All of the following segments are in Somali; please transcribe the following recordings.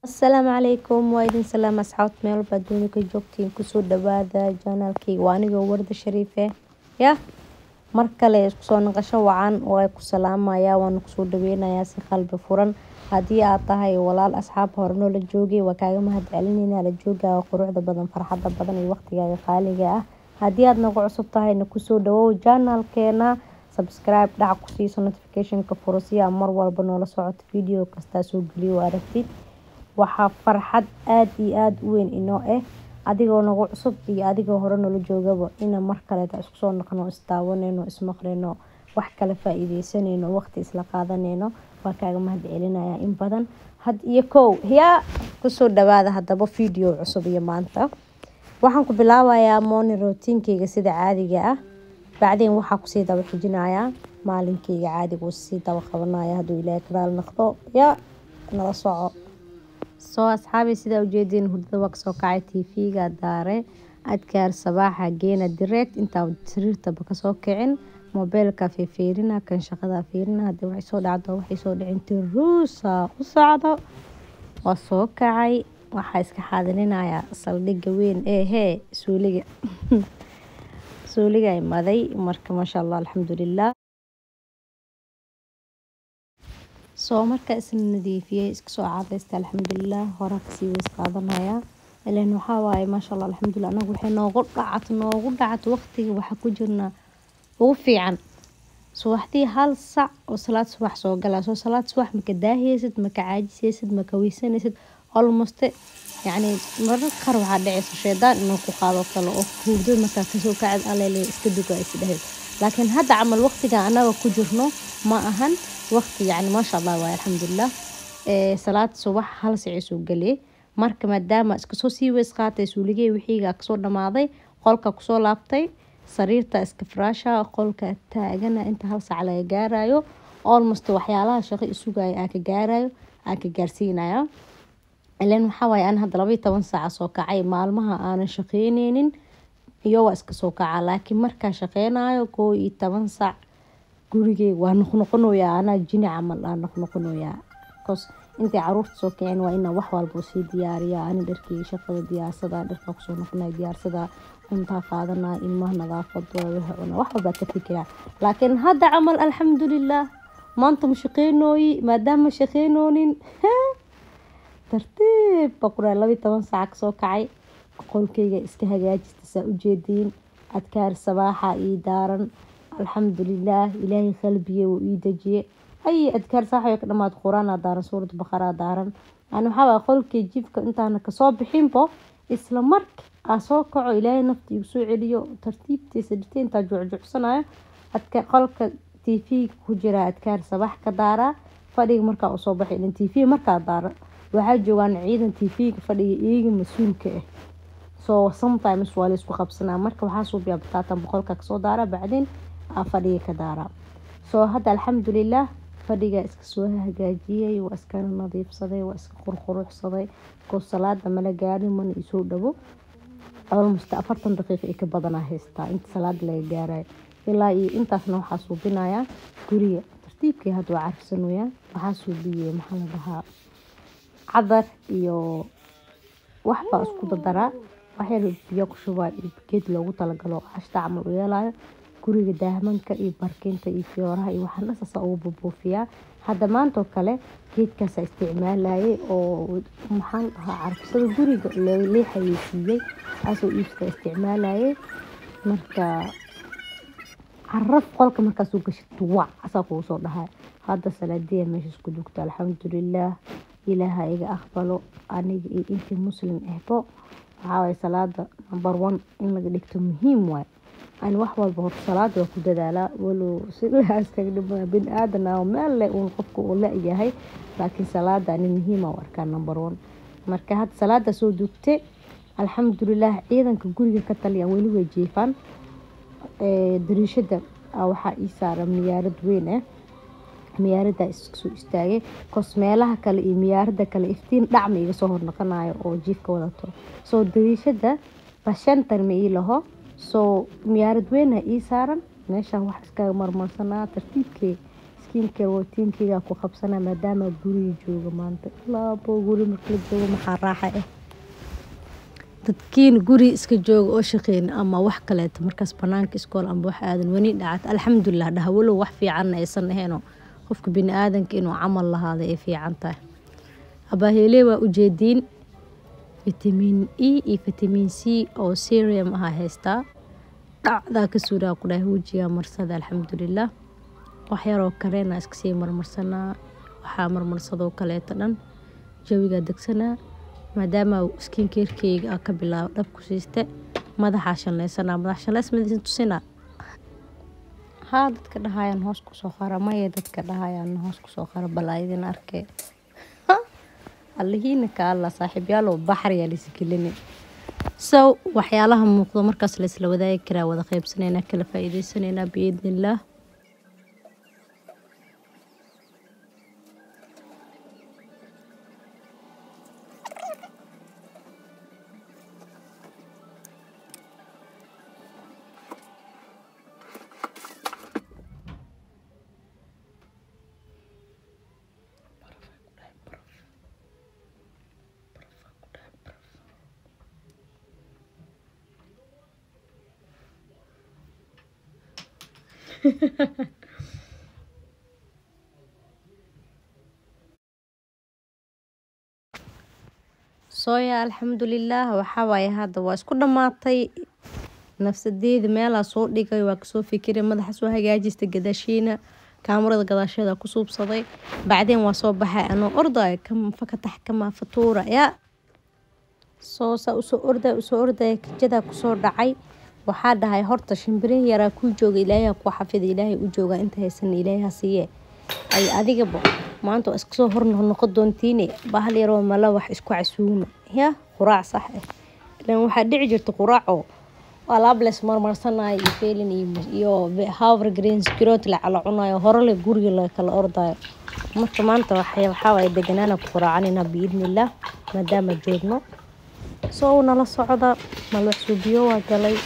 asalaamu calaykum waa idin salaam asxaabta meel walba adduunya ka joogtiin kusoo dhawaada janaalkayga waa anigoo warda shariife ya mar kale isku soo naqasho wacan waa ku salaamaya waana kusoo dhaweynayaa si qalbi furan haddii aad tahay walaal asxaab hore noola joogay waa kaaga mahad celineyna la joogaaga quruxda badan farxadda badan iyo waqtigaaga qaaliga ah haddii aad nagu cusub tahayna kusoo dhawow janaalkeena subscribe dhac ku siiso notificationka furo si aa mar walba noola socoto video kastaa soo geliyo aragtid waxaa farxad aada iyo aada u weyn inoo ah adigoo nagu cusub iyo adigoo hore noola joogaba ina mar kaleeta isku soo noqno isdaawaneyno ismaqleyno wax kala faa-iideysaneyno waqti isla qaadaneyno waa kaaga mahad celinaya in badan had iyo kow yaa kusoo dhawaada haddaba video cusub iyo maanta waxaan ku bilaabayaa morning routinkeyga sida caadiga ah bacdeen waxaa kusii daba xijinayaa maalinkeyga caadiga sii daba qabanaya hadduu ilaahay karaal noqdo yaa nala soco soo asxaabi sidaa ujeediin hurdada waa kasoo kacay tv-ga daare adkaar sabaaxa geena direct intaa sariirtaba kasoo kicin mobeelka fiirina kan shaqada fiirina hadii waxay soo dhacdo waxay soo dhicin tiruusa u socdo waa soo kacay waxaa iska xaadirinaya saldhiga weyn ee hee suuliga suuliga imaday marka maasha allah alxamdulilah soo marka isla nadiifiyey iska soo cadaysta alxamdulilah hore kasii weys qaadanaya ilan waxaa waaye maasha allah alxamdulilah anagu waxay noogu dhacat noogu dhacat waqtiga waxaa ku jirnaa ugu fiican subaxdii hal sac oo salaad subax soo galaa soo salaad subax maka daahiyeysid maka caajiseysid maka weysanaysid almost yacni mararka qaar waxaa dhacaysa shaydaan inuu ku qaado kale oo hurdada markaa kasoo kacid alele iska duga is dhahayd laakiin hadda camal waqtiga anaga ku jirno ma ahan waqti yacni maasha allah waay alxamdulilah salaad subax hal sicii soo galiyay marka maadaama iskasoo sii weys qaatay suuligey wixiiga kasoo dhamaaday qolka kusoo laabtay sariirta iska firaasha qolka taagana inta hal sac laga gaarayo almost waxyaalaha shaqo isugaya aan ka gaarayo aan ka gaarsiinaya ilan waxaa waaye aan hadda labaiyo toban saaca soo kacay maalmaha aanan shaqeyneynin iyo waa iska soo kaca laakiin markaa shaqeynayo koo iyo toban saac gurigeyga waa noqnoqonoyaa anaa jini camal aa noqnoqonoyaa bcause intay caruurta soo kicin waa inaa wax walba sii diyaariya ani dharkeyga shaqada diyaarsada dharka kusoo noqonaya diyaarsada cuntaa qaadanaya ilmaha nadaafadooda wixii cuna wax walbaa ka fikiraa laakiin hadda camal alxamdulilah maanta ma shaqeynooyi maadaama shaqeynoonin tartiib baa ku dhahay labiyi toban saaca kasoo kacay qolkeyga iska hagaajista saa ujeediin adkaar sabaaxa ii daaran alxamdulilah ilaahay qalbiye wuu ii dejiye ay adkaar saaxa ka dhamaad quraana daaran suurad baqaraa daaran yani waxaa waay qolkey jifka intaana kasoo bixinbo isla marka aa soo kaco ilaahay nafta igu soo celiyo tartiibtiisa dhirta intaa jucjucsanayo adka qolka t v ku jira adkaar sabax ka daaraa fadhiga markaa usoo baxay ilan t v markaa daara waxaa joogaan ciidan t v-ga fadhiga iyaga mas-uulka ah soo sometimes waa la isku qabsanaa marka waxaa suubiyaa bataatan boqolka kasoo daara bacdin aa fadhiga ka daara soo hadda alxamdulilah fadhiga iska soo hagaajiyey waa iskana nadiifsaday waa iska qurquruxsaday koo salaada mala gaarin mana isoo dhabo almost afartan daqiiqa i ka badanaa haystaa inta salaada laga gaarayo ilaa iyo intaasna waxaa suubinayaa guriga tartiibkii hadda waa carfsanoyaa waxaa suubiyey maxaa la dhahaa cadar iyo waxbaa isku dadaraa waxyar biyo ku shubaa iyo geed loogu talagalo cashta camal u yeelayo guriga daahmanka iyo barkinta iyo fiyooraha iyo waxaan dhasaasa ugu bubuufiyaa hadda maantoo kale geedkaasa isticmaalayay oo maxaan dhahaa carfisada guriga lee xayeysiiyey kaasoo iibsata isticmaalayay marka caraf qolka markaasuu gashid wac asaa kugu soo dhahay hadda salaadiya meeshaas ku dugto alxamdulilah ilaaha iga aqbalo aniga iyo intii muslim ahbo waxaa waye salaada number one in laga dhigto muhiim waay ani wax walba horta salaada waa ku dadaalaa walow si laaskaga dhima bini aadan ah meel leh uun qofka uu la-yahay laakiin salaada ani muhiima u arkaa number one marka hadda salaada soo dugte alxamdulilah ciidanka guriga ka taliya weli way jiifaan dariishada waxaa ii saaran miyaarad weyn ah miyaarada iskasoo istaagay kos meelaha kale iyo miyaarada kale iftiin dhacma iga soo hornoqonayo oo jiifka wadato soo dariishada bashantan ma ii laho soo miyaarad weyna ii saaran meesha wax iskaga marmarsanaa tartiibkee iska skiinka rootiinkayga ku qabsanaa maadaama guriga jooga maanta laabo guri marka la joogo maxaa raaxa ah dadkiin guri iska jooga oo shaqeyn ama wax kaleeto markaas banaanka iskool amba wax aadan wani dhacata alxamdulilah dhaha walow wax fiicanna aysan ahaynoo qofka bini aadanka inuu camal lahaada ay fiican tahay abaaheele waa ujeediin fitamiin e iyo fitamiin c oo serium aha haystaa dhacdaa ka suuraa ku dhahay wejigaa marsada alxamdulilah wax yaroo kalena iskasii marmarsanaa waxaa marmarsadoo kaleeto dhan jawigaa degsanaa maadaama skinkeerkeyga a ka bilaabo dhab ku siiste madaxaa shanlaysanaa madax shanlays madiisan tusinaa haa dadka dhahayaan hoos kusoo qara maya dadka dhahayaan hoos kusoo qara balaa idin arkee allahiina ka alla saaxiibyaalow baxriyaa laisagelini so waxyaalaha muuqdo markaas laysla wadaagi karaa wada qeybsanaynaa kala faa-iideysanaynaa biidni illaah sooya alxamdulilaah waxaa waaye hadda waa isku dhammaatay nafsadeeda meelaa soo dhigay waa kasoo fikiray madaxa soo hagaajista gadaashiina kaamarada gadaasheeda ku suubsaday bacdeen waa soo baxay anoo ordaya fakatax kama fatuura yaa soo saa usoo ordaya usoo ordaya kajadaa kusoo dhacay waxaa dhahay horta shimbirihi yaraa kuu jooga ilaahay kuu xafida ilaahay u jooga inta haysan ilaahay ha siiye ay adigaba maanta waa iskasoo hor noqon doontiine bahal yaroo mala wax isku casuuma ya quraac sax ah ilan waxaa dhici jirta quraacoo alables marmarsanayo iyo feelin iyo hower greens grot la cala cunayo horele guriga la kala ordayo marka maanta waxaa waaye deganaana ku quraacanayna biidnillaah maadaama joogno soo nala socda malwax suubiyo waa galay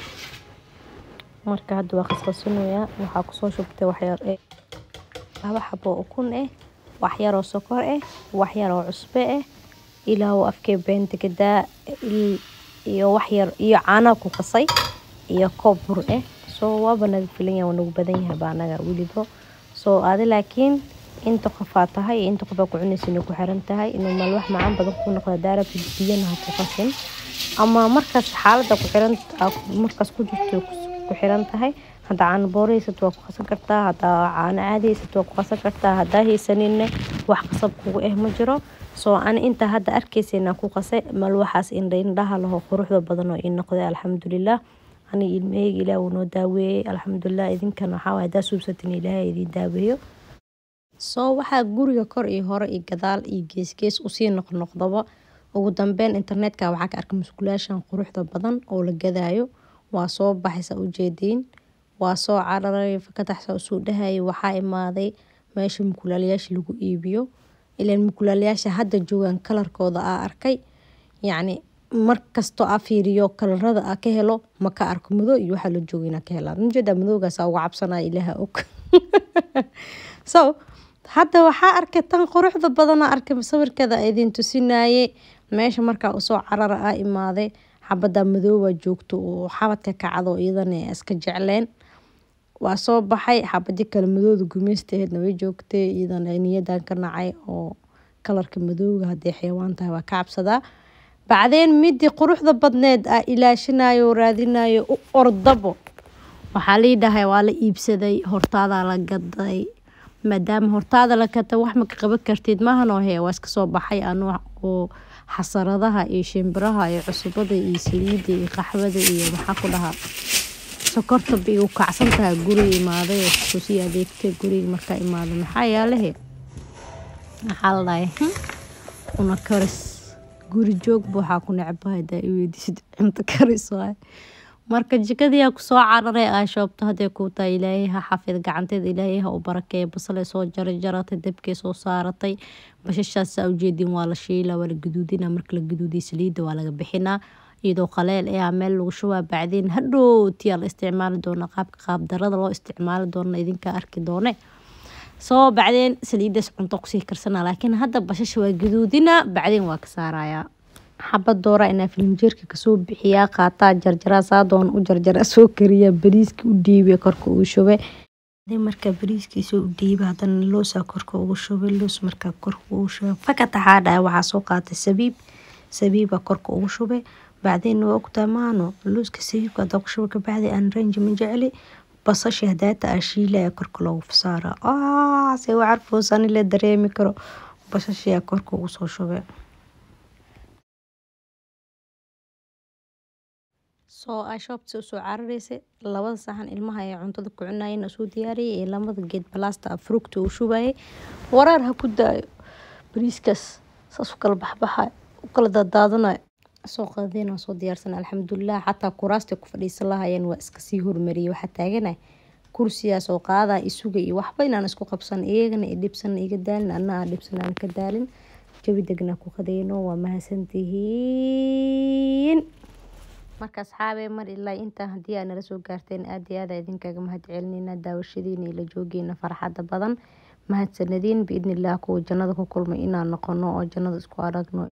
marka hadda waa qasqasinoyaa waxaa kusoo shubtay waxyar eh laba xabo ukun ah waxyaroo sokor ah waxyaroo cusbe ah ilaa uu afkee beenta gadaa iyo waxyar iyo caanaa ku qasay iyo koob bur ah soo waaba naga filan yahay waa nagu badan yahay baa anaga weliba soo adi laakiin inta qofaa tahay iyo inta qofaa ku cunaysa inay ku xiran tahay inuu malwax macaan badan ku noqda daarabta biyana ha ku qasin ama markaas xaaladda ku xiran markaas ku jirto ku xiran tahay haddaa caano booro haysato waa ku qasan kartaa haddaa caano caadi haysato waa ku qasan kartaa haddaa haysaninne wax qasab kugu eh ma jiro soo ani intaa hadda arkaysaynaa ku qasay malwaxaas indha indhaha laho quruxda badan oo ii noqday alxamdulilah ani ilmaheyga ilaah wuu noo daaweeyey alxamdulilah idinkan waxaa waay haddaa suubsatin ilaahay idin daaweeyo soo waxaa guriga kor iyo hore iyo gadaal iyo geesgees usii noqnoqdaba ugu dambeyn internetka waxaa ka arkay musqulaashan quruxda badan oo la gadaayo waa soo baxaysa ujeediin waa soo cararay fakataxsa usuu dhahayay waxaa imaaday meesha mukulaalayaasha lagu iibiyo ilaan mukulaalayaasha hadda joogaan kalarkooda aa arkay yacni markastoo aa fiiriyo kalarada aa ka helo ma ka arko madow iyo waxaa la jooga inaa ka helaa ujeedaa madowgaasa uga cabsanaya ilaaha og so hadda waxaa arkay tan quruxda badana arkay sawirkeeda idin tusinaaye meesha markaa usoo carara aa imaaday xabada madooba joogto oo xabadka kacdo iyadana iska jecleen waa soo baxay xabadi kale madooda gumeystaheedna way joogtay iyadana niyadan ka nacay oo kalarka madooga haday xayawaan tahay waa ka cabsadaa bacdeen midii quruxda badneed a ilaashinayo raadinayo u ordabo waxaa lii dhahay waa la iibsaday hortaadaa la gaday maadaama hortaada la gata wax maka qaban kartid maahanoo hee waa iska soo baxay anu oo xasaradaha iyo shimbiraha iyo cusubada iyo saliida iyo qaxwada iyo maxaa ku dhahaa sokorta bay u kacsan tahay guriga imaaday oo sii adeegtay guriga markaa imaaday maxaa yaalahe maxaa la dhahay una karis guri joogba waxaa ku necbahay hadaa i weydiisid cunto karis waay marka jikadiyaa kusoo cararay aa shoobto hadday kuu tahay ilaahay ha xafid gacanteeda ilaahay ha u barakeeya basalay soo jaray jaratay dabkay soo saaratay bashashaas saa ujeedin waa la shiila waa la gaduudina marka la gaduudiya saliidda waa laga bixinaa iyadoo qaleel ayaa meel lagu shubaa bacdeen hadhowtiyaa la isticmaali doona qaabka qaab darada loo isticmaali doona idinkaa arki doone soo bacdeen saliidaas cunto kusii karsana laakiin hadda bashasha waa gaduudina bacdeen waa ka saarayaa xabad doora inaa filinjeerka kasoo bixiyaa qaataa jarjaraa saadoon u jarjara soo kariya bariiska u dhiibe korka uu shube markaa bariiskiisa u dhiiba hadana loosaa korka ugu shubay loos markaa korka ugu shubay fakataxaa dhahay waxaa soo qaatay sabiib sabiiba korka ugu shubay bacdeen waa ogtaa maano looska sabiibka hadaa ku shubay kabacdi aan ranji ma jecli basasha hadaata aa shiilaya korka loogu saara se waa carfoosani la dareemi karo basashiyaa korka ugu soo shubay soo aa shoobta usoo cararaysay labada saxan ilmaha ee cuntada ku cunayeen soo diyaariyay ee lamada geed balaasta fruugta uu shubayay wareer ha ku daayo bariiskaas saas u kala baxbaxay u kala daadaadanayo soo qadeen waa soo diyaarsan alxamdulilah xataa kuraasta ku fadhiisan lahayeen waa iska sii hormariyay waxaa taaganay kursigaas oo qaadaa isuga iyo waxba inaan isku qabsan iyagana i dhibsan iga daalin anna aan dhibsan aan ka daalin jawi degnaa ku qadeyno waa mahadsantihiin marka asxaabee mar ilaa intaa haddii aa nala soo gaarteen aada iyo aada idinkaga mahad celineyna daawashadiina ila joogeena farxadda badan mahadsanadiin biidni illah kuwa jannada ku kulmay inaan noqono oo jannada isku aragno